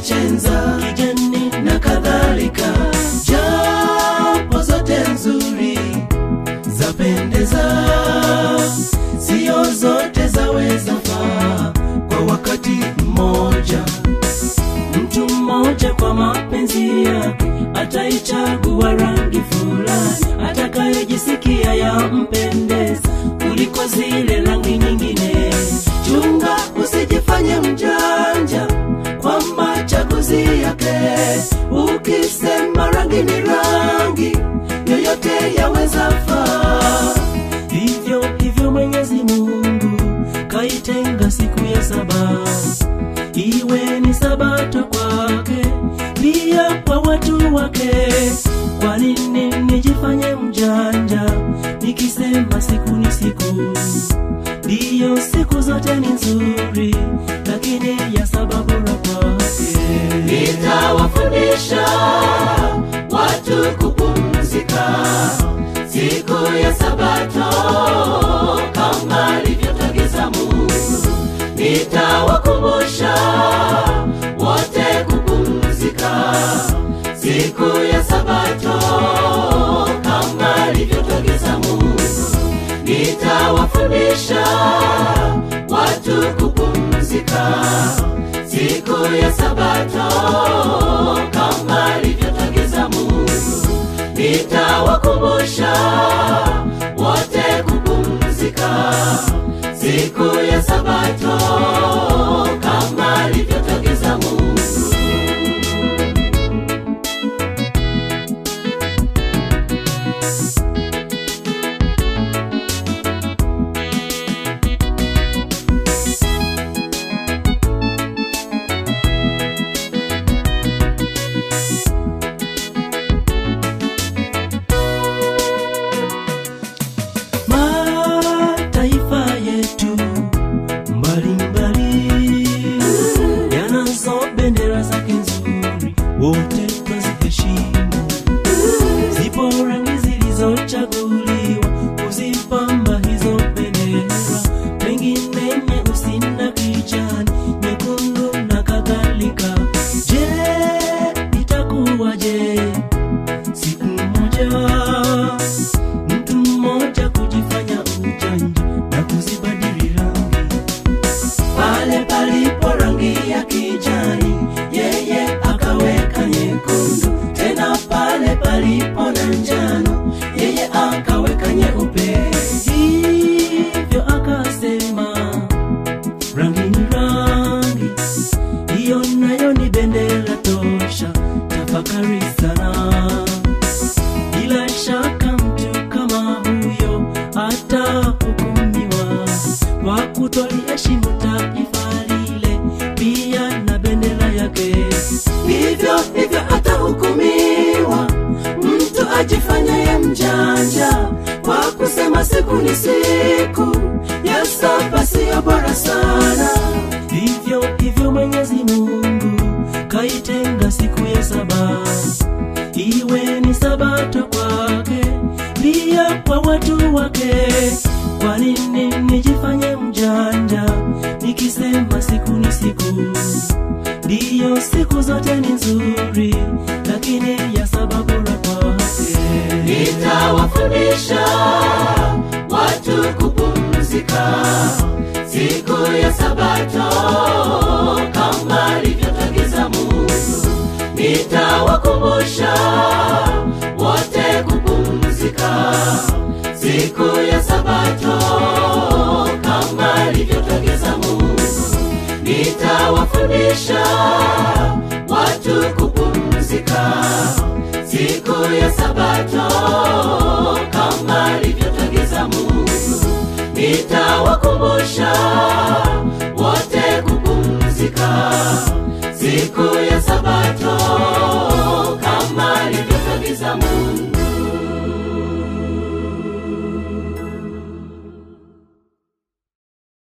chenza kijani na kadhalika japo zote nzuri zapendeza sio zote zaweza faa kwa wakati mmoja mtu mmoja kwa mapenzi yake ataichagua rangi fulani atakayejisikia yampendeza kuliko zile rangi nyingine chunga usijifanye mjanja kwa machaguzi yake ukisema rangi ni rangi yoyote yaweza faa hivyo hivyo mwenyezi mungu kaitenga siku ya saba iwe ni sabato kwake pia kwa watu wake kwa nini nijifanye mjanja nikisema siku ni siku ndiyo siku zote ni nzuri lakini ya sababu la kwake nitawafundisha watu kupumzika siku ya sabato kama alivyotagiza mungu nitawakumbusha wote kupumzika siku ya sabato kama alivyotagiza mungu nitawafundisha watu kupumzika siku ya sabato kama alivyotagiza mungu nitawakumbusha wote kupumzika siku ya sabato kama alivyotagiza mungu mataifa yetu mbalimbali yanazo bendera zake nzuri wote twaziheshimu zipo rangi zilizochaguliwa kuzipamba hizo bendera pengine nyeusi na kijani nyekundu na kadhalika je itakuwaje siku moja mtu mmoja kujifanya ujanja na kuzibadili rangi pale palipo rangi ya kijani yeye akaweka nyekundu tena pale palipo na njano yeye akaweka nyeupe hivyo akasema rangi ni rangi hiyo nayo ni bendera tosha tafakari sana bila shaka mtu kama huyo atahukumiwa kwa kutoliheshimu taifa lile pia na bendera yake hivyo hivyo atahukumiwa mtu ajifanyaye mjanja kwa kusema siku ni siku ya saba siyo bora sana hivyo hivyo mwenyezi mungu kaitenga siku ya saba iwe ni sabato kwake pia kwa watu wake kwa nini nijifanye mjanja nikisema siku ni siku ndiyo siku zote ni nzuri lakini ya sababu la kwake nitawafundisha watu kupumzika siku ya sabato kama alivyotagiza mungu nitawakumbusha wote kupumzika siku ya sabato kama alivyotagiza mungu nitawafundisha watu kupumzika siku ya sabato kama alivyotagiza mungu nitawakumbusha wote kupumzika siku ya sabato